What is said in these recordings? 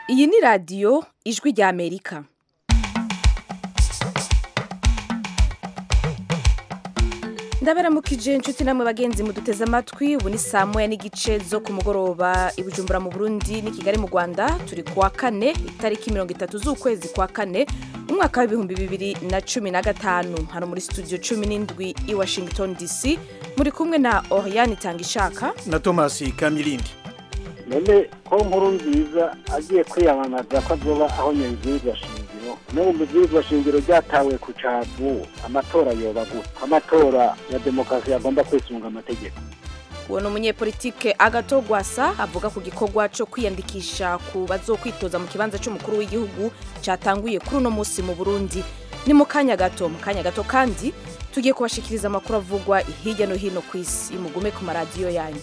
iyi ni radiyo ijwi ry'amerika ndabaramukije inshuti namwe bagenzi muduteze amatwi ubu ni saa moya n'igice zo ku mugoroba i bujumbura mu burundi n'i kigali mu rwanda turi ku wa kane itariki mirongo itatu z'ukwezi kwa kane umwaka w'ibihumbi bibiri na cumi na gatanu hano muri studio cumi n'indwi i washington dc muri kumwe na oriane itangishaka na thomas kamilindi none ko nkuru nziza agiye kwiyamamaza ko azoba aho nyabibwirizwa shingiro n'ubu mubwirizwa shingiro ryatawe ku cavu amatora yoba gute amatora ya demokarasi agomba kwisunga amategeko uwo ni umunyepolitike agato gwasa avuga ku gikorwa cyo kwiyandikisha ku bazokwitoza mu kibanza cy'umukuru w'igihugu cyatanguye kuri uno munsi mu burundi ni mu kanya gato mu kanya gato kandi tugiye kubashikiriza amakuru avugwa hirya no hino ku isi mugume ku maradiyo yanyu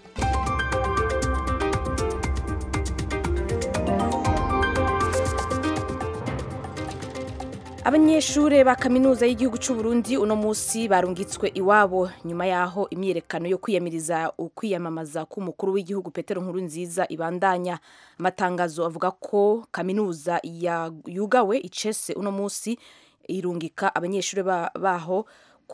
abanyeshuri ba kaminuza y'igihugu cy'u Burundi uno munsi barungitswe iwabo nyuma yaho imyiyerekano yo kwiyamiriza ukwiyamamaza k'umukuru w'igihugu Petero Nkurunziza ibandanya amatangazo avuga ko kaminuza yugawe icese uno munsi irungika abanyeshuri baho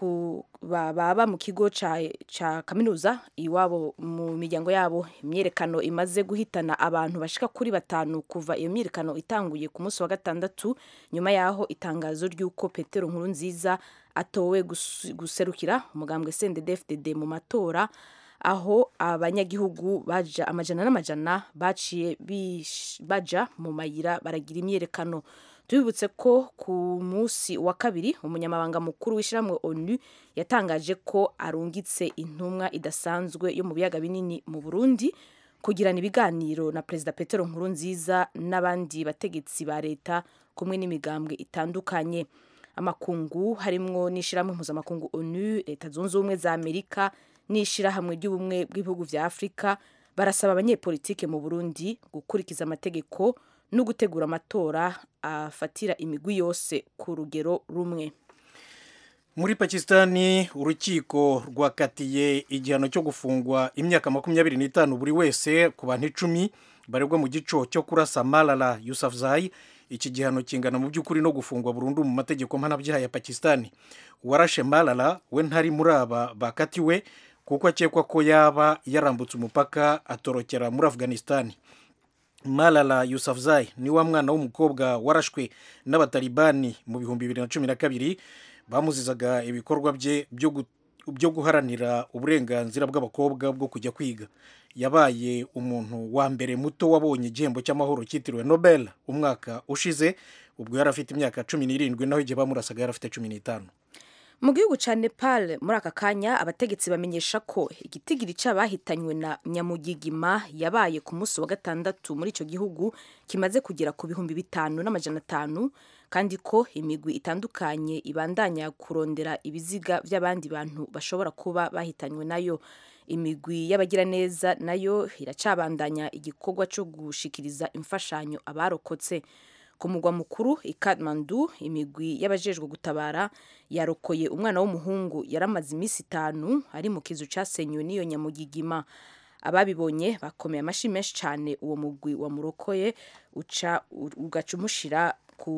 baba mu kigo cya kaminuza iwabo mu miryango yabo imyiyerekano imaze guhitana abantu bashika kuri batanu kuva iyo myiyerekano itanguye ku munsi wa gatandatu nyuma yaho itangazo ry'uko petero nkuru nziza atowe guserukira umugambwe CNDD-FDD mu matora aho abanyagihugu baja amajana n'amajana baciye baja mu mayira baragira imyiyerekano tubibutse ko ku munsi wa kabiri umunyamabanga mukuru w'ishyirahamwe onu yatangaje ko arungitse intumwa idasanzwe yo mu biyaga binini mu burundi kugirana ibiganiro na perezida petero nkurunziza n'abandi bategetsi ba leta kumwe n'imigambwe itandukanye amakungu harimwo n'ishyirahamwe mpuzamakungu onu leta zunze ubumwe za amerika n'ishyirahamwe ry'ubumwe bw'ibihugu vya afurika barasaba abanyepolitike mu burundi gukurikiza amategeko no gutegura amatora afatira imigwi yose ku rugero rumwe muri pakisitani urukiko rwakatiye igihano cyo gufungwa imyaka makumyabiri n'itanu buri wese ku bantu icumi baregwa mu gico cyo kurasa malala yusafzai iki gihano kingana mu by'ukuri no gufungwa burundu mu mategeko mpanabyaha ya pakisitani uwarashe malala we ntari muri aba bakatiwe kuko akekwa ko yaba yarambutse umupaka atorokera muri afghanistan malala yusafzai ni wa mwana w'umukobwa warashwe n'abatalibani mu bihumbi bibiri na cumi na kabiri bamuzizaga ibikorwa bye byo guharanira uburenganzira bw'abakobwa bwo kujya kwiga yabaye umuntu wa mbere muto wabonye igihembo cy'amahoro cyitiriwe nobel umwaka ushize ubwo yari afite imyaka cumi n'irindwi naho igihe bamurasaga yari afite cumi n'itanu mu gihugu cya nepal muri aka kanya abategetsi bamenyesha ko igitigiri cy'abahitanywe na nyamugigima yabaye ku munsi wa gatandatu muri icyo gihugu kimaze kugera ku bihumbi bitanu n'amajana atanu kandi ko imigwi itandukanye ibandanya kurondera ibiziga by'abandi bantu bashobora kuba bahitanywe nayo imigwi y'abagiraneza nayo iracabandanya igikorwa cyo gushikiriza imfashanyo abarokotse ku mugwa mukuru i Kathmandu imigwi y'abajejwe gutabara yarokoye umwana w'umuhungu yaramaze iminsi itanu ari mu kizu cyasenywe n'iyo nyamugigima ababibonye bakomeye amashyi menshi cyane uwo mugwi wamurokoye uca ugaca umushira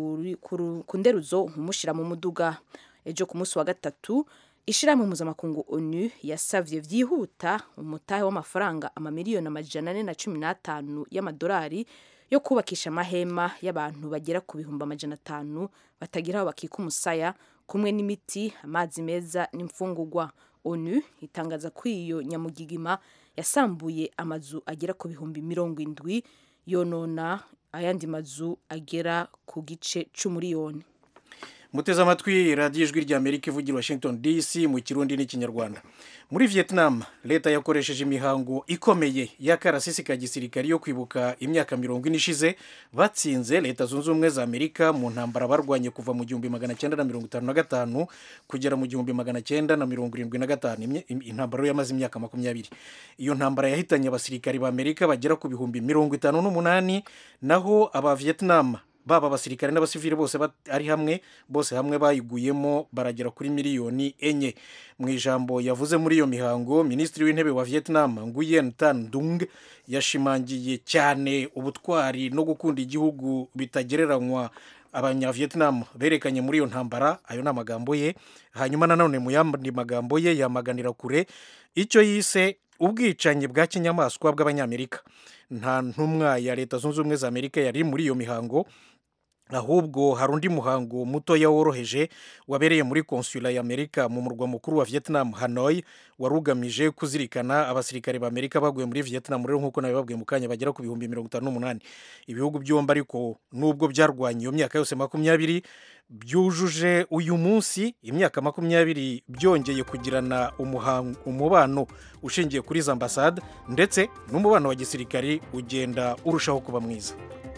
ku nderuzo umushyira mu muduga ejo ku munsi wa gatatu ishyirahamwe mpuzamakungu onu yasavye vyihuta umutahe w'amafaranga amamiliyoni amajana ane na cumi n'atanu y'amadolari yo kubakisha amahema y'abantu bagera ku bihumbi amajana atanu batagira aho bakika umusaya kumwe n'imiti amazi meza n'imfungugwa onu itangaza ko iyo nyamugigima yasambuye amazu agera ku bihumbi mirongo indwi yonona ayandi mazu agera ku gice c'umuriyoni muteze amatwi radiyo ijwi rya amerika ivugira washington dc mu kirundi n'ikinyarwanda muri vietnam leta yakoresheje imihango ikomeye y'akarasisi ka gisirikari yo kwibuka imyaka mirongo ine ishize batsinze leta zunze ubumwe za amerika mu ntambara barwanye kuva mu gihumbi magana cyenda na mirongo itanu na gatanu kugera mu gihumbi magana cyenda na mirongo irindwi na gatanu intambara yamaze imyaka makumyabiri iyo ntambara yahitanye abasirikari ba amerika bagera ku bihumbi mirongo itanu n'umunani naho aba vietnam baba abasirikare n'abasivili bose ari hamwe bose hamwe bayiguyemo baragera kuri miliyoni enye mu ijambo yavuze muri iyo mihango minisitiri w'intebe wa vietnam nguyen tan dung yashimangiye cyane ubutwari no gukunda igihugu bitagereranywa abanyavietnam berekanye muri iyo ntambara ayo ni amagambo ye hanyuma nanone mu yandi magambo ye yamaganira kure icyo yise ubwicanyi bwa kinyamaswa bw'abanyamerika nta ntumwa ya leta zunze ubumwe za amerika yari muri iyo mihango ahubwo hari undi muhango mutoya woroheje wabereye muri konsula ya amerika mu murwa mukuru wa vietnam hanoi wari ugamije kuzirikana abasirikare ba amerika baguye muri vietnam rero nk'uko nabibabwiye mu kanya bagera ku bihumbi mirongo itanu n'umunani ibihugu byombi ariko nubwo byarwanye iyo myaka yose makumyabiri byujuje uyu munsi imyaka makumyabiri byongeye kugirana umubano ushingiye kuri za ambasade ndetse n'umubano wa gisirikari ugenda urushaho kuba mwiza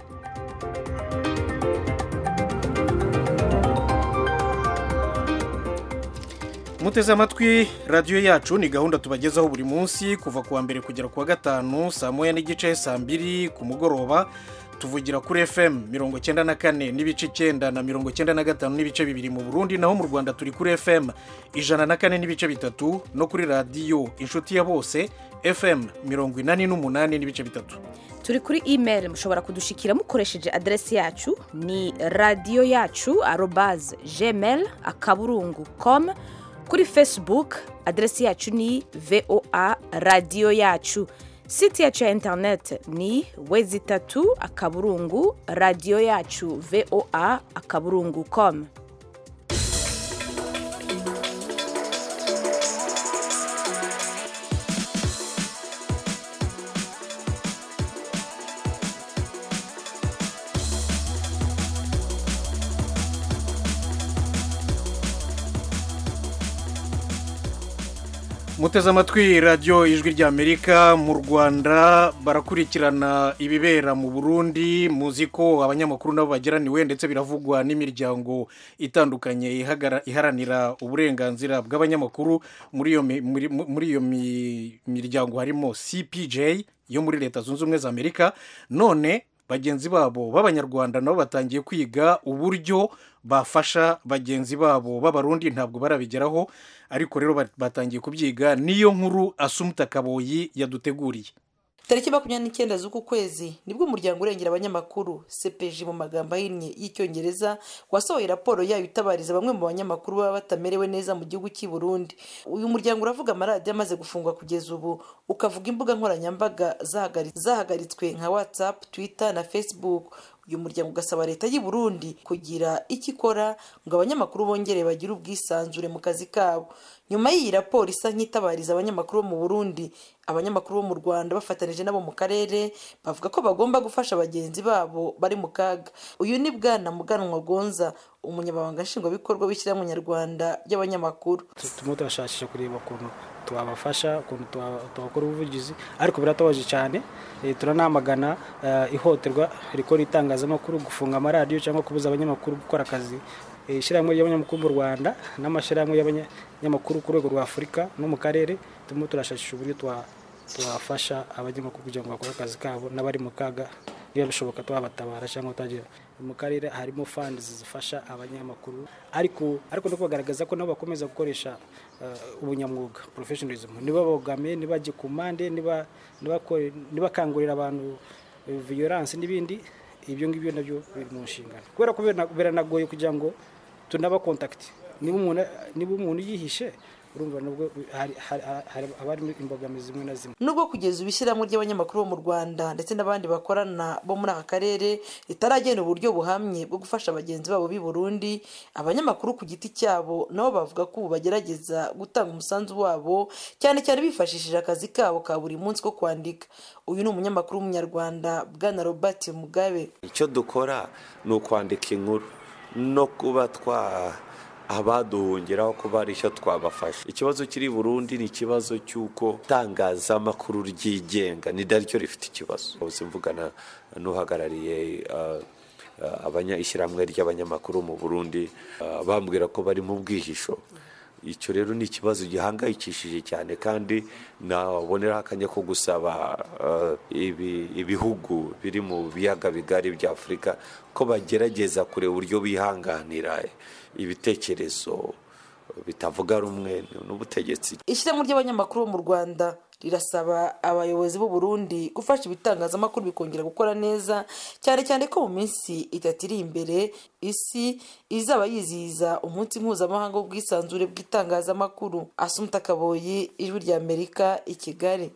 muteze amatwi radiyo yacu ni gahunda tubagezaho buri munsi kuva ku wa mbere kugera ku wa gatanu saa moya n'igice saa mbiri ku mugoroba tuvugira kuri fm mirongo icyenda na kane n'ibice icyenda na mirongo icyenda na gatanu n'ibice bibiri mu burundi naho mu rwanda turi kuri fm ijana na kane n'ibice bitatu no kuri radiyo inshuti ya bose fm mirongo inani n'umunani n'ibice bitatu turi kuri email mushobora kudushikira mukoresheje aderesi yacu ni radiyo yacu arobaze gmail akaburungu com kuri facebook aderesi yacu ni voa radiyo yacu site yacu ya interineti ni wezi itatu akaburungu radiyo yacu voa akaburungu com muteze amatwi radiyo ijwi ry'amerika mu rwanda barakurikirana ibibera mu burundi muzi ko abanyamakuru nabo bageraniwe ndetse biravugwa n'imiryango itandukanye iharanira uburenganzira bw'abanyamakuru muri iyo miryango harimo cpj yo muri leta zunze ubumwe za amerika none bagenzi babo b'abanyarwanda nabo batangiye kwiga uburyo bafasha bagenzi babo b'abarundi ntabwo barabigeraho ariko rero batangiye kubyiga niyo nkuru asumuta kaboyi yaduteguriye tariki makumyabiri n'icyenda z'uku kwezi nibwo umuryango urengera abanyamakuru cpg mu magambo ahinnye y'icyongereza wasohoye raporo yayo itabariza bamwe mu banyamakuru baba batamerewe neza mu gihugu cy'i burundi uyu muryango uravuga amaradiyo amaze gufungwa kugeza ubu ukavuga imbuga nkoranyambaga zahagaritswe nka whatsapp twitter na facebook uyu muryango ugasaba leta y'u Burundi kugira icyo ikora ngo abanyamakuru bongere bagire ubwisanzure mu kazi kabo nyuma y'iyi raporo isa nk'itabariza abanyamakuru bo mu burundi abanyamakuru bo mu rwanda bafatanije nabo mu karere bavuga ko bagomba gufasha bagenzi babo bari mu kaga uyu ni bwana muganwa gonza umunyamabanga nshingwabikorwa w'ishyirahamwe nyarwanda ry'abanyamakuru turimo turashakisha kureba ukuntu twabafasha ukuntu twakora ubuvugizi ariko biratabaje cyane turanamagana ihohoterwa rikora itangazamakuru gufunga amaradiyo cyangwa kubuza abanyamakuru gukora akazi ishyirahamwe ry'abanyamakuru mu rwanda n'amashyirahamwe y'abanyamakuru ku rwego rwa afurika no mu karere turimo turashakisha uburyo twafasha abanyamakuru kugira ngo bakore akazi kabo n'abari mu kaga niba bishoboka twabatabara cyangwa twagira mu karere harimo fandi zifasha abanyamakuru ariko ariko no kubagaragaza ko nabo bakomeza gukoresha ubunyamwuga porofeshonarizmu niba bogame ntibajye ku mpande ntibakangurira abantu viyoranse n'ibindi ibyo ngibyo nabyo biri mu nshingano kubera ko biranagoye kugira ngo tunabakontakite niba umuntu yihishe urumva nubwo haba harimo imbogamizi zimwe na zimwe nubwo kugeza ubu ishyirahamwe ry'abanyamakuru bo mu rwanda ndetse n'abandi bakorana bo muri aka karere ritaragena uburyo buhamye bwo gufasha bagenzi babo b'i burundi abanyamakuru ku giti cyabo nabo bavuga ko ubu bagerageza gutanga umusanzu wabo cyane cyane bifashishije akazi kabo ka buri munsi ko kwandika uyu ni umunyamakuru w'umunyarwanda bwana robert mugabe icyo dukora ni ukwandika inkuru no kuba twa abaduhungiraho kuba ari icyo twabafasha ikibazo kiri burundi ni ikibazo cy'uko itangazamakuru ryigenga ni naryo rifite ikibazo ubuze mvugana n'uhagarariye ishyirahamwe ry'abanyamakuru mu burundi bambwira ko bari mu bwihisho icyo rero ni ikibazo gihangayikishije cyane kandi naboneraho akanya ko gusaba ibihugu biri mu biyaga bigari bya afurika ko bagerageza kureba uburyo bihanganira ibitekerezo bitavuga rumwe n'ubutegetsi ishyirahamwe ry'abanyamakuru bo mu rwanda rirasaba abayobozi b'u Burundi gufasha ibitangazamakuru bikongera gukora neza cyane cyane ko mu minsi itatu iri imbere isi izaba yizihiza umunsi mpuzamahanga w'ubwisanzure bw'itangazamakuru asumuta kaboyi ijwi rya amerika i kigali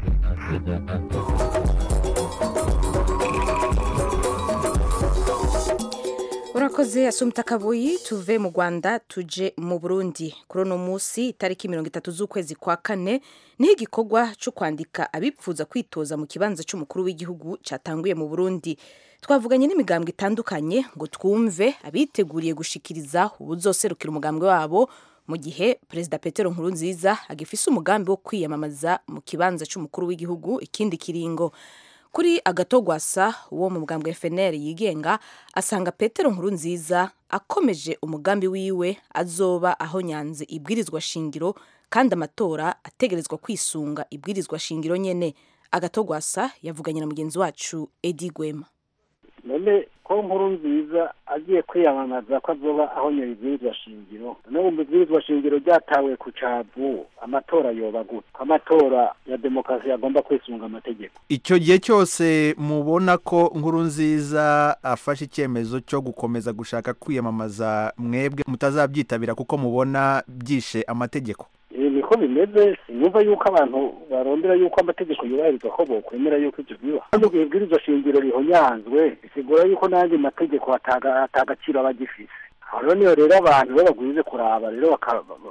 urakoze asumta kabuyi tuve mu rwanda tuje mu burundi kuri uno munsi itariki mirongo itatu z'ukwezi kwa kane niho igikorwa cyo kwandika abipfuza kwitoza mu kibanza cy'umukuru w'igihugu cyatanguye mu burundi twavuganye n'imigambwe itandukanye ngo twumve abiteguriye gushikiriza ubuzoserukira umugambwe wabo mu gihe perezida petero nkurunziza agifise umugambi wo kwiyamamaza mu kibanza cy'umukuru w'igihugu ikindi kiringo kuri agatogwasa wo mu bwambwe FNL yigenga asanga Petero nkuru nziza akomeje umugambi wiwe azoba aho nyanze ibwirizwa shingiro kandi amatora ategerezwa kwisunga ibwirizwa shingiro nyene agatogwasa yavuganye na mugenzi wacu Edi Gwema none ko nkuru nziza agiye kwiyamamaza ko azoba aho nyiri ibwirizwa shingiro none mu ibwirizwa shingiro ryatawe ku cavu amatora yoba gute ko amatora ya demokarasi agomba kwisunga amategeko icyo gihe cyose mubona ko nkuru nziza afashe icyemezo cyo gukomeza gushaka kwiyamamaza mwebwe mutazabyitabira kuko mubona byishe amategeko niko bimeze sinumva yuko abantu barondera yuko amategeko yubahirizwa ko bokwemera yuko ibyo biba kandi ubwo ibwirizwa shingiro rihonyanzwe bisigura yuko n'andi mategeko atagaciro aba agifise aho rero niyo rero abantu bo bagwize kuraba rero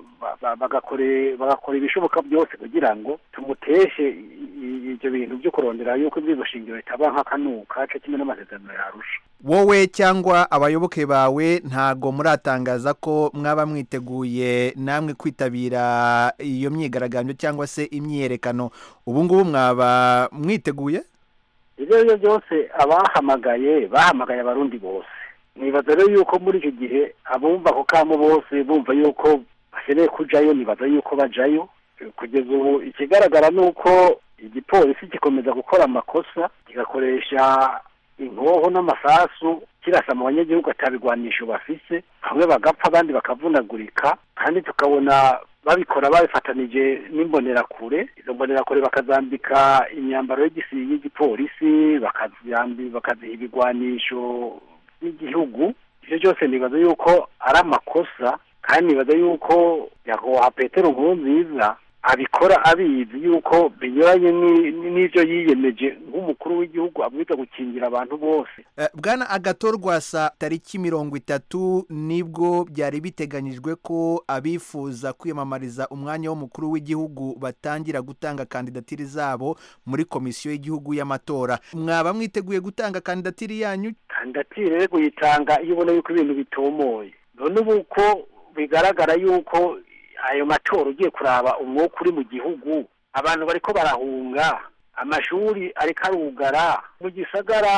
bagakora ibishoboka byose kugira ngo tumuteshe ibyo bintu byo kurondera yuko ibwirizwa shingiro ritaba nk'akanuka cyo kimwe n'amasezerano yarusha wowe cyangwa abayoboke bawe ntago muratangaza ko mwaba mwiteguye namwe kwitabira iyo myigaragambyo cyangwa se imyiyerekano ubu ngubu mwaba mwiteguye ibyo ari byo byose abahamagaye bahamagaye abarundi bose nibaza rero yuko muri icyo gihe abumva ako kamo bose bumva yuko bakeneye kujayo nibaza yuko bajayo kugeza ubu ikigaragara ni uko igipolisi gikomeza gukora amakosa kigakoresha inkoho n'amasasu kirasa mu banyagihugu atabigwanisho bafise bamwe bagapfa abandi bakavunagurika kandi tukabona babikora babifatanije n'imbonerakure izo mbonerakure bakazambika imyambaro y'igipolisi bakaziha ibigwanisho by'igihugu ibyo byose nibaza yuko ari amakosa kandi nibaza yuko nyakubahwa petero nkuru nziza abikora abizi yuko binyuranye n'ibyo yiyemeje nk'umukuru w'igihugu abwiza gukingira abantu bose bwana agatorwasa tariki mirongo itatu nibwo byari biteganyijwe ko abifuza kwiyamamariza umwanya w'umukuru w'igihugu batangira gutanga kandidatiri zabo muri komisiyo y'igihugu y'amatora mwaba mwiteguye gutanga kandidatiri yanyu kandidatire rero kuyitanga iyo ubona yuko ibintu bitomoye none ubu ko bigaragara yuko ayo matora ugiye kuraba umwuka uri mu gihugu abantu bariko barahunga amashuri ariko arugara mu gisagara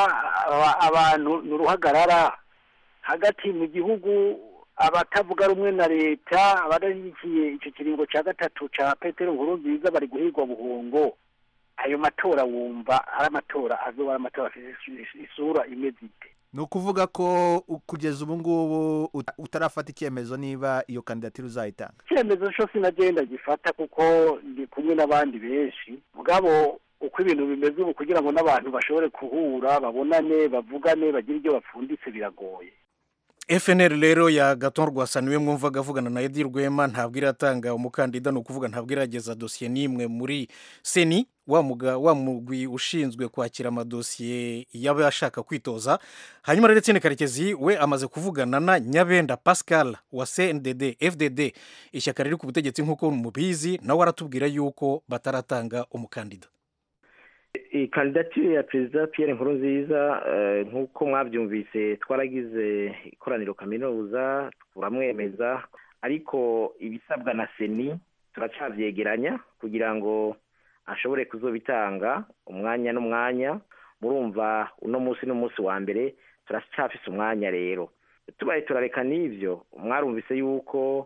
abantu ni uruhagarara hagati mu gihugu abatavuga rumwe na leta abadashyigikiye icyo kiringo cya gatatu cya petero nkuru nziza bari guhigwa buhungo ayo matora wumva ari amatora azoba ari amatora afite isura imeze ite ni ukuvuga ko kugeza ubu ngubu utarafata icyemezo niba iyo kandidatire uzayitanga icyemezo cyo sinagenda gifata kuko ndi kumwe n'abandi benshi mugabo uko ibintu bimeze ubu kugira ngo n'abantu bashobore guhura babonane bavugane bagire ibyo bapfunditse biragoye FNL rero ya gaton rwasa niwe mwumvaga avugana na Edi Rwema ntabwo iratanga umukandida ni ukuvuga ntabwo irageza dosiye n'imwe muri seni wa mugwi ushinzwe kwakira amadosiye y'abashaka kwitoza hanyuma rero Etienne Karekezi we amaze kuvugana na Nyabenda Pascal wa CNDD FDD ishyaka riri ku butegetsi nk'uko mubizi nawe aratubwira yuko bataratanga umukandida kandidatire ya perezida Pierre Nkurunziza nk'uko mwabyumvise twaragize ikoraniro kaminuza turamwemeza ariko ibisabwa na seni turacabyegeranya kugira ngo ashobore kuzobitanga umwanya n'umwanya murumva uno munsi n'umunsi wa mbere turacyafise umwanya rero tubaye turareka n'ibyo mwarumvise yuko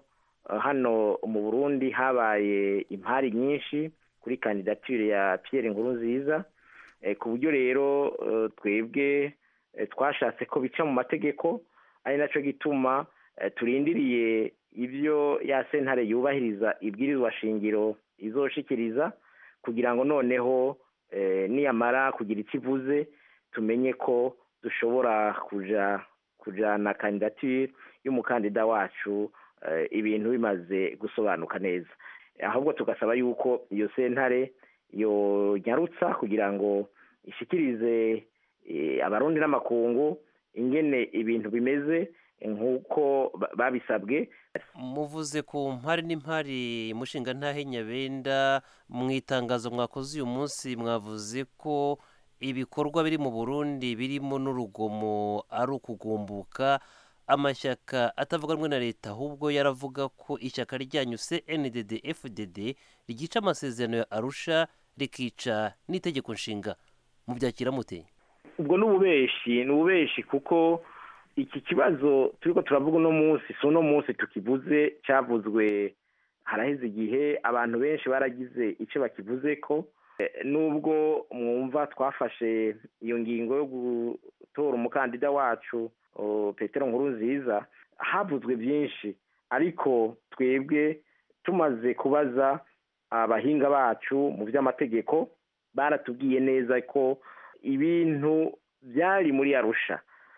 hano mu burundi habaye impari nyinshi kuri kandidatire ya Pierre Nkurunziza ku buryo rero twebwe twashatse ko bica mu mategeko ari nacyo gituma turindiriye ibyo ya sentare yubahiriza ibwirizwa shingiro izoshikiriza kugira ngo noneho niyamara kugira icyo ivuze tumenye ko dushobora kuja kujana kandidatire y'umukandida wacu ibintu bimaze gusobanuka neza ahubwo tugasaba yuko iyo sentare yonyarutsa kugira ngo ishikirize abarundi n'amakungu ingene ibintu bimeze nk'uko babisabwe muvuze ku mpari n'impari mushinga ntahe nyabenda mu itangazo mwakoze uyu munsi mwavuze ko ibikorwa biri mu burundi birimo n'urugomo ari ukugumbuka amashyaka atavuga rumwe na leta ahubwo yaravuga ko ishyaka ryanyu cndd fdd ryica amasezerano ya arusha rikica n'itegeko nshinga mubyakira mute ubwo ni ububeshi ni ububeshi kuko iki kibazo turi ko turavuga uno munsi si uno munsi tukivuze cyavuzwe haraheze igihe abantu benshi baragize icyo bakivuze ko nubwo mwumva twafashe iyo ngingo yo gutora umukandida wacu petero nkuru nziza havuzwe byinshi ariko twebwe tumaze kubaza abahinga bacu mu by'amategeko baratubwiye neza ko ibintu byari muri arusha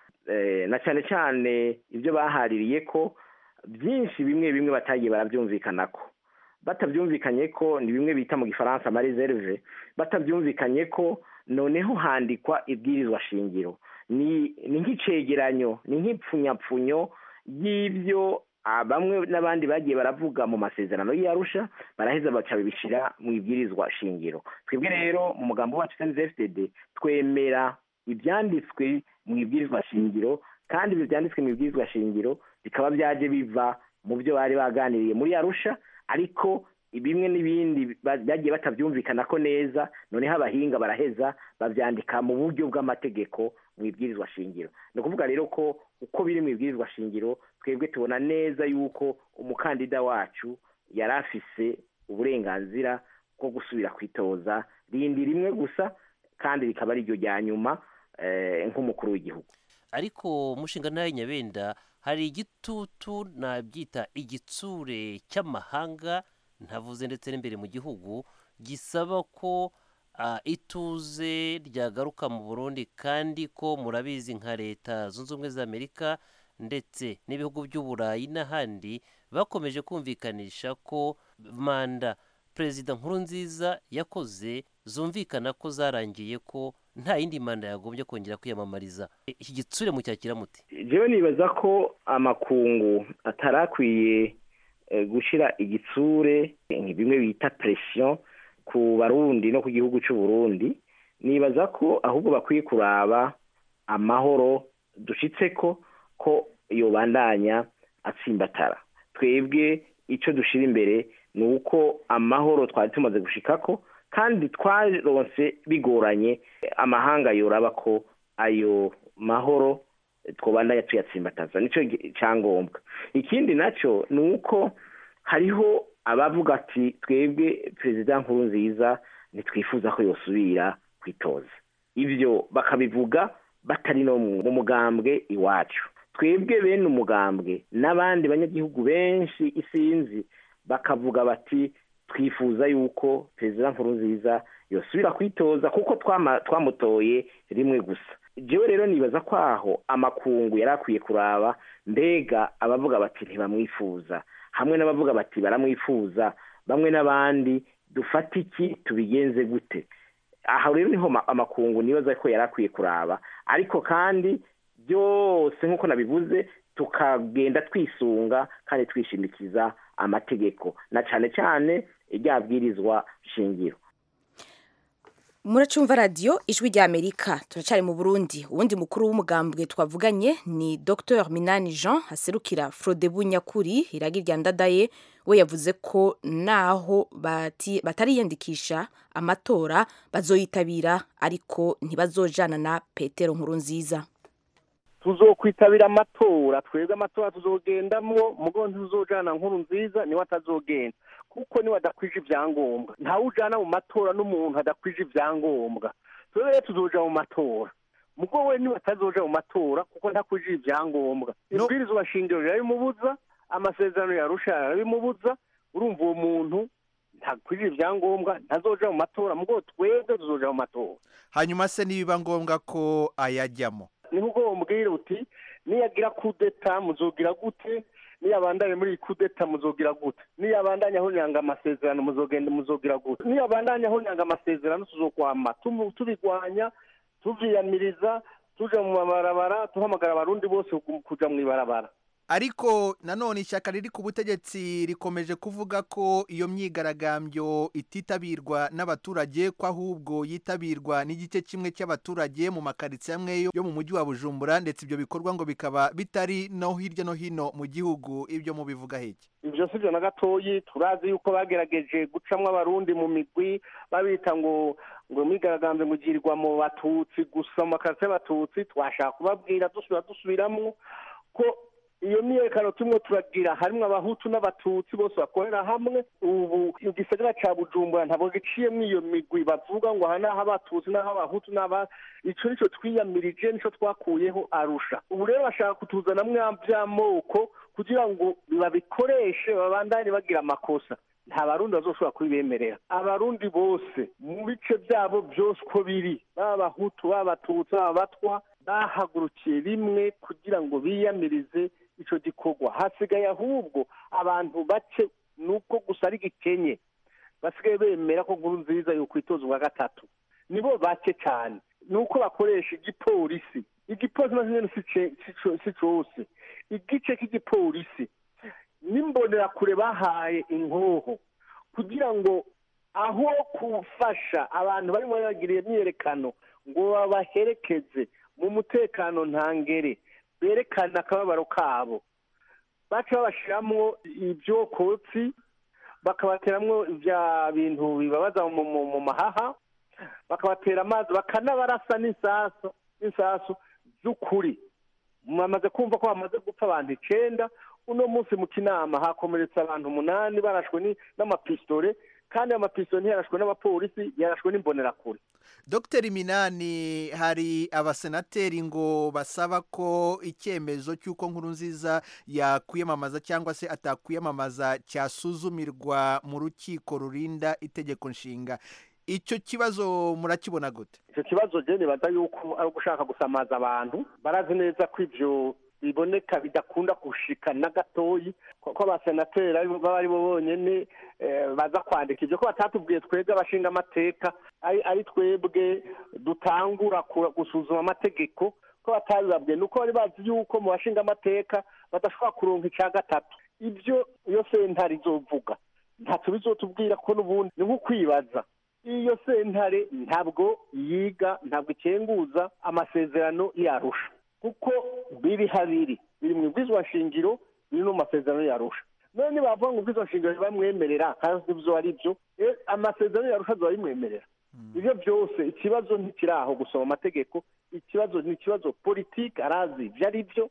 na cyane cyane ibyo bahaririye ko byinshi bimwe bimwe batagiye barabyumvikana ko batabyumvikanye ko ni bimwe bita mu gifaransa amareserve batabyumvikanye ko noneho handikwa ibwirizwa shingiro ni nk'icegeranyo ni nk'ipfunyapfunyo y'ibyo bamwe n'abandi bagiye baravuga mu masezerano y'arusha baraheza baca bibishyira mu ibwirizwa shingiro twebwe rero mu mugambo wacu fpd twemera ibyanditswe mu ibwirizwa shingiro kandi ibyo byanditswe mu ibwirizwa shingiro bikaba byaje biva mu byo bari baganiriye muri arusha ariko bimwe n'ibindi bagiye batabyumvikana ko neza noneho abahinga baraheza babyandika mu buryo bw'amategeko mu ibwirizwa shingiro ni ukuvuga rero ko uko biri mu ibwirizwa shingiro twebwe tubona neza yuko umukandida wacu yari afise uburenganzira bwo gusubira kwitoza rindi rimwe gusa kandi rikaba ari ryo rya nyuma nk'umukuru w'igihugu ariko umushinga nawe nyabenda hari igitutu nabyita igitsure cy'amahanga ntavuze ndetse n'imbere mu gihugu gisaba ko ituze ryagaruka mu burundi kandi ko murabizi nka leta zunze ubumwe za amerika ndetse n'ibihugu by'uburayi n'ahandi bakomeje kumvikanisha ko manda perezida nkuru nziza yakoze zumvikana ko zarangiye ko nta yindi manda yagombye kongera kwiyamamariza iki gitsure mu cyakira muti jewe nibaza ko amakungu atarakwiye gushyira igitsure bimwe bita presiyo ku barundi no ku gihugu cy'u Burundi nibaza ko ahubwo bakwiye kuraba amahoro dushyitse ko ko yobandanya atsimbatara twebwe icyo dushyira imbere ni uko amahoro twari tumaze gushika ko kandi twaronse bigoranye amahanga yoraba ko ayo mahoro twabandanya tuyatsimbataza nicyo cyangombwa ikindi nacyo ni uko hariho abavuga ati twebwe perezida nkuru nziza ntitwifuza ko yosubira kwitoza ibyo bakabivuga batari no mu mugambwe iwacu twebwe bene umugambwe n'abandi banyagihugu benshi isinzi bakavuga bati twifuza yuko perezida nkuru nziza yosubira kwitoza kuko twamutoye rimwe gusa jewe rero nibaza ko aho amakungu yari akwiye kuraba mbega abavuga bati ntibamwifuza hamwe n'abavuga bati baramwifuza bamwe n'abandi dufate iki tubigenze gute aha rero niho amakungu nibaza ko yari akwiye kuraba ariko kandi byose nk'uko nabivuze tukagenda twisunga kandi twishimikiza amategeko na cyane cyane iryabwirizwa shingiro muracumva radiyo ijwi rya amerika turacyari mu burundi uwundi mukuru w'umugambwe twavuganye ni dr minani jean haserukira frodebu nyakuri iragi rya ndadaye we yavuze ko naho batariyandikisha amatora bazoyitabira ariko ntibazojana na petero nkuru nziza tuzokwitabira amatora twebwe amatora tuzogendamwo mugo ntuzojana nkuru nziza niwe atazogenda kuko niwe adakwije ibyangombwa ntawe ujana mu matora n'umuntu adakwije ibyangombwa twebwe rero tuzoja mu matora mugo we niwe atazoja mu matora kuko ntakwije ibyangombwa ibwirizwa shingiro rirabimubuza amasezerano yarusha yarabimubuza urumva uwo muntu ntakwije ibyangombwa ntazoja mu matora mugo twebwe tuzoja mu matora hanyuma se nibiba ngombwa ko ayajyamo niho ubwo bamubwira uti niyagira kudeta muzogira gute niyabandanye muri iyi kudeta muzogira gute niyabandanye aho nyanga amasezerano muzogenda muzogira gute niyabandanye aho nyanga amasezerano tuzokwama tumu- tubigwanya tuvyiyamiriza tuja mu mabarabara duhamagara abarundi bose ku- kuja mu ibarabara ariko nanone ishyaka riri ku butegetsi rikomeje kuvuga ko iyo myigaragambyo ititabirwa n'abaturage ko ahubwo yitabirwa n'igice kimwe cy'abaturage mu makaritsiye amwe yo- yo mu mujyi wa bujumbura ndetse ibyo bikorwa ngo bikaba bitari no hirya no hino mu gihugu ibyo mubivuga heki ivyo sivyo na gatoyi turazi yuko bagerageje gucamwo abarundi mu migwi babita ngo ngo imyigaragambyo ngo igirirwa mu batutsi gusa mu makarasi y'abatutsi twashaka kubabwira dusubira dusubiramwo ko iyo myiyerekano turimo turagira harimwo abahutu n'abatutsi bose bakorera hamwe ubu igisagara ca bujumbura ntabwo giciyemwo iyo migwi bavuga ngo aha naho abatutsi naho abahutu n'aba ico nico twiyamirije nico twakuyeho arusha ubu rero bashaka kutuzanamwo vy'amoko kugira ngo babikoreshe babandanye bagira amakosa nta barundi bazoshobora kubibemerera abarundi bose mu bice byabo byose uko biri baba abahutu baba abatutsi baba abatwa bahagurukiye rimwe kugira ngo biyamirize ico gikorwa hasigaye ahubwo abantu bake nuko gusa ari gikenye basigaye bemera ko nkuru nziza yokwitoza ubwa gatatu nibo bake cyane nuko bakoresha igipolisi igipolisi naco nyene si ce- si co- si cose igice k'igipolisi n'imbonerakure bahaye inkoho kugira ngo aho gufasha abantu barimo bagiriye imyiyerekano ngo babaherekeze mu mutekano ntangere berekana akababaro kabo baca babashiramwo ivyokotsi bakabateramwo vya bintu bibabaza mu, mu, mu mahaha bakabatera amazi bakanabarasa n'isasu n'isasu z'ukuri mwamaze kumva ko bamaze gupfa abantu icenda uno munsi mu kinama hakomeretse abantu umunani barashwe ni- n'amapistole kandi ayo mapistole ntiyarashwe n'abapolisi yarashwe n'imbonerakure dr minani hari abasenateri ngo basaba ko icyemezo cy'uko nkuru nziza yakwiyamamaza cyangwa se atakwiyamamaza cyasuzumirwa mu rukiko rurinda itegeko nshinga icyo kibazo murakibona gute icyo kibazo je nibaza yuko ari ugushaka gusamaza abantu barazi neza ko ivyo biboneka bidakunda gushika na gatoyi ko ko abasenateri ari bo- baba ari bo bonyene eh, baza kwandika ivyo ko batatubwiye twebwe abashinga amateka ari ari twebwe dutangura ku- gusuzuma amategeko ko batabibabwiye nuko bari bazi yuko mu bashinga amateka badashobora kuronka ica gatatu ivyo iyo sentare izovuga ntacyo bizotubwira ko n'ubundi ni nko kwibaza iyo sentare ntabwo yiga ntabwo ikenguza amasezerano yarusha kuko biri habiri biri mu bwizwa nshingiro biri no mu masezerano yarusha none bavuga ngo ubwizwa nshingiro ntibamwemerera kandi ibyo ari byo eh, amasezerano yarusha azoba bimwemerera ibyo byose ikibazo ntikiri aho gusoma amategeko ikibazo ni ikibazo politiki arazi ibyo ari byo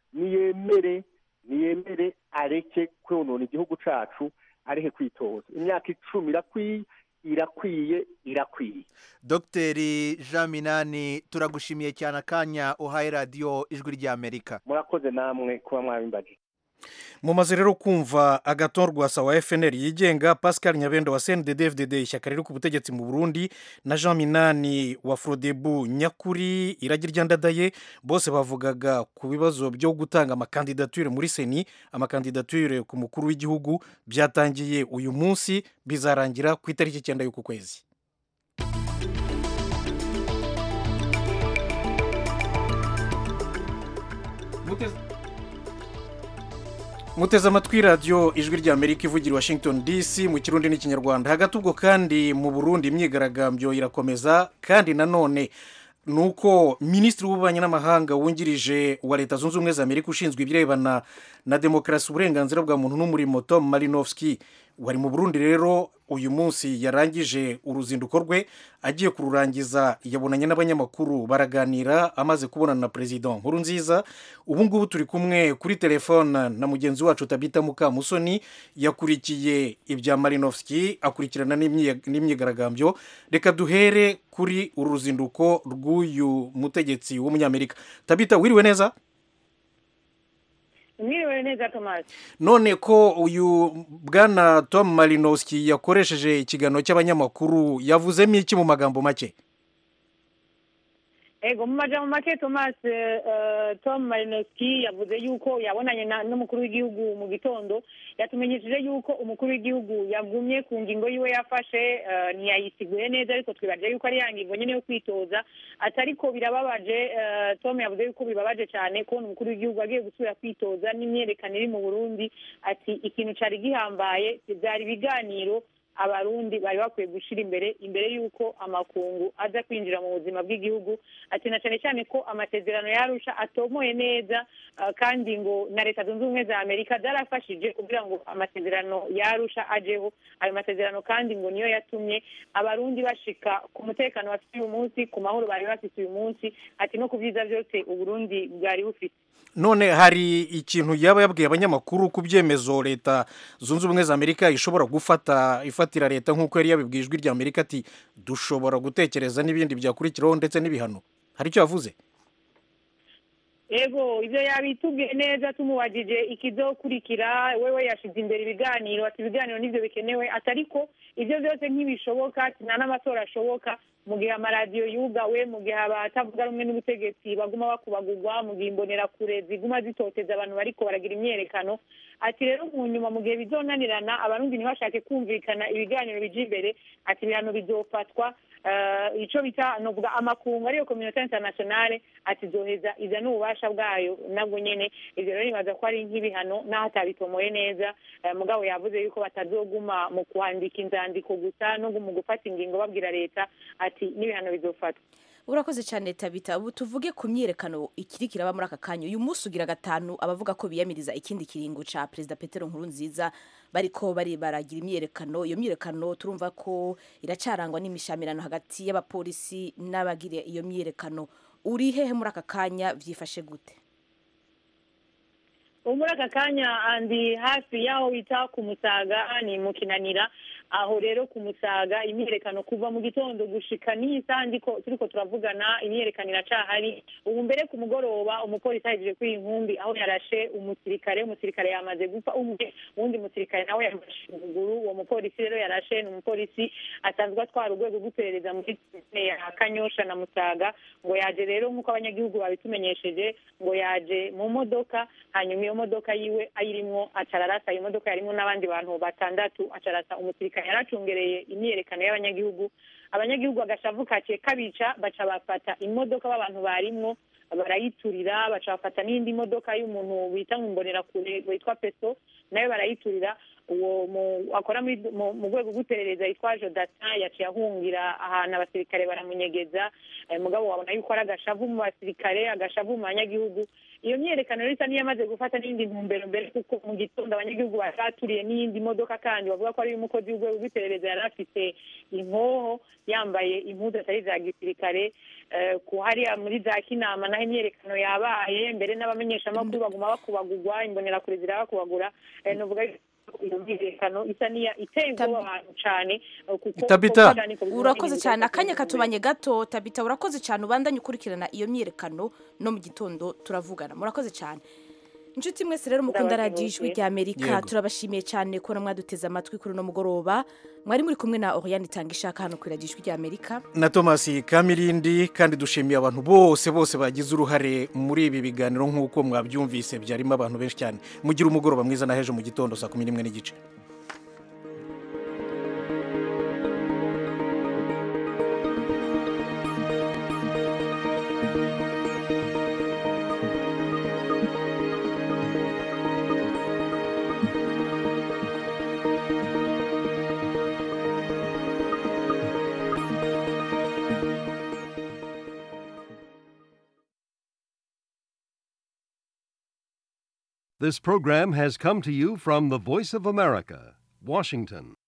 niyemere niyemere areke konona igihugu cacu areke kwitoza imyaka icumi irakwiye irakwiye irakwiye dr jean minani turagushimiye cyane akanya uhaye radiyo ijwi ry'amerika murakoze namwe kuba mwabimbaje mumaze rero kumva agatorwa wa fnr yigenga pascal nyabendo wa cndd fdd ishyaka riri ku butegetsi mu burundi na jean minani wa frodebu nyakuri iragi ryandadaye bose bavugaga ku bibazo byo gutanga amakandidature muri seni amakandidature ku mukuru w'igihugu byatangiye uyu munsi bizarangira ku itariki icyenda y'uku kwezi muteze amatwi radiyo ijwi ry'amerika ivugira i washington dc mu kirundi n'ikinyarwanda hagati ubwo kandi mu burundi imyigaragambyo irakomeza kandi nanone ni uko minisitiri w'ububanyi n'amahanga wungirije wa leta zunze ubumwe za amerika ushinzwe ibirebana na demokarasi uburenganzira bwa muntu n'umurimo tom marinovski wari mu burundi rero uyu munsi yarangije uruzinduko rwe agiye kururangiza yabonanye n'abanyamakuru baraganira amaze kubonana na perezida nkuru nziza ubu ngubu turi kumwe kuri telefone na mugenzi wacu tabita mukamusoni yakurikiye ibya marinovski akurikirana n'imyi- n'imyigaragambyo reka duhere kuri uru ruzinduko rw'uyu mutegetsi w'umunyamerika tabita wiriwe neza mwiriwe neza tomasi none ko uyu bwana tom marinowski yakoresheje ikiganiro cy'abanyamakuru yavuzemo iki mu magambo make ego mu majambo make thomas eh, tom marinowski yavuze yuko yabonanye na- n'umukuru w'igihugu mu gitondo yatumenyesheje yuko umukuru w'igihugu yagumye ku ngingo yiwe yafashe eh, ntiyayisiguye neza ariko twibaje yuko ari ya ngingo nyine yo kwitoza ati ariko birababaje eh, tom yavuze yuko bibabaje cyane kubona umukuru w'igihugu agiye gusubira kwitoza n'imyerekano iri mu burundi ati ikintu cyari gihambaye byari ibiganiro abarundi bari bakwiye gushyira imbere imbere y'uko amakungu aza kwinjira mu buzima bw'igihugu ati na cyane cyane ko amasezerano yarusha atomoye neza ah, kandi ngo na leta zunze ubumwe za amerika zarafashije kugira ngo amasezerano yarusha ajeho ayo masezerano kandi ngo niyo yatumye abarundi bashika ku mutekano bafite uyu munsi ku mahoro bari bafite uyu munsi ati no ku byiza byose uburundi bwari bufite none hari ikintu yaba yabwiye abanyamakuru ku byemezo leta zunze ubumwe za amerika ishobora gufata ifatira leta nk'uko yari yabibwiye ijwi rya amerika ati dushobora gutekereza n'ibindi byakurikiraho ndetse n'ibihano hari icyo yavuze ego ibyo yabitubwiye neza tumubajije ikizokurikira wewe yashize imbere ibiganiro ati ibiganiro nibyo bikenewe ati ariko ibyo byose ntibishoboka ati nta n'amatora ashoboka mu gihe amaradiyo yugawe mu gihe abatavuga rumwe n'ubutegetsi baguma bakubagurwa mu gihe imbonerakure ziguma zitoteza abantu bariko baragira imyerekano ati rero mu nyuma mu gihe bizonanirana abarundi ntibashake kumvikana ibiganiro bija imbere ati ibihano bizofatwa eh, ico bita novuga amakungu ariyo communauté internationale ati zoheza iza n'ububasha bwayo nabwo nyene ivyo rero nibaza ko ari nk'ibihano n'aho atabitomoye neza eh, mugabo yavuze yuko batazoguma mu kwandika inzandiko gusa no mu gufata ingingo babwira leta ati n'ibihano bizofatwa urakoze cyane tabita ubu tuvuge ku myiyerekano ikiri kiraba muri aka kanya uyu munsi ugira gatanu abavuga ko biyamiriza ikindi kiringo ca perezida petero nkuru nziza bariko bari baragira imyiyerekano iyo myiyerekano turumva ko iracarangwa n'imishamirano hagati y'abapolisi n'abagira iyo myiyerekano uri hehe muri aka kanya vyifashe gute ubu muri aka kanya andi hafi y'aho bita ku musaga ni mu kinanira aho rero ku musaga imyiyerekano kuva mu gitondo gushika n'iyi saha ndiko turiko turavugana imyiyerekano iracahari ubu mbere ku mugoroba umupolisi ahejeje kuri iyi nkumbi aho yarashe umusirikare umusirikare yamaze gupfa umwe uwundi musirikare nawe yamashije ukuguru uwo mupolisi rero yarashe ni umupolisi asanzwe atwara urwego rw'iperereza muri komine ya kanyosha na musaga ngo yaje rero nk'uko abanyagihugu babitumenyesheje ngo yaje mu modoka hanyuma iyo modoka yiwe ayirimwo acararasa iyo modoka yarimwo n'abandi bantu batandatu acarasa umusirikare yaracungereye imyiyerekano y'abanyagihugu abanyagihugu bagashavu kaciye kabica baca bafata imodoka b'abantu barimwo barayiturira baca bafata n'indi modoka y'umuntu bita ngo imbonerakure witwa peso nayo barayiturira uwo mu- akora muri- mu mu rwego rw'iperereza yitwa jodata yaciye ahungira ahantu abasirikare baramunyegeza eh, mugabo wabona yuko ari agashavu mu basirikare agashavu mu banyagihugu iyo myiyerekano rero isa n'iyamaze gufata n'indi ntumbero mbere kuko mu gitondo abanyagihugu bari baturiye n'iyindi modoka kandi bavuga ko ari umukozi w'urwego rw'iperereza yari afite inkoho yambaye impuzu atari iza gisirikare eh, ku hariya muri za kinama naho imyiyerekano yabaye mbere n'abamenyeshamakuru baguma bakubagurwa imbonerakure zirabakubagura eh, novuga yuko iyo myiyerekano isa n'iya iteye ubwoba abantu cane eh, kuko Tabita. kuko cane ko biguma urakoze bihinduka cyane ku akanya ntumbero. katubanye gato tabita urakoze cyane ubandanye ukurikirana iyo myiyerekano no mu gitondo turavugana murakoze cyane inshuti mwese rero mukunda radiyo ijwi rya amerika Yego. turabashimiye cyane kubona mwaduteze amatwi kuri uno mugoroba mwari muri kumwe na oriane itanga ishaka hano kuri radiyo ijwi rya amerika na thomas kamirindi kandi dushimiye abantu bose bose bagize uruhare muri ibi biganiro nk'uko mwabyumvise byarimo abantu benshi cyane mugire umugoroba mwiza na hejo mu gitondo saa kumi n'imwe n'igice This program has come to you from the Voice of America, Washington.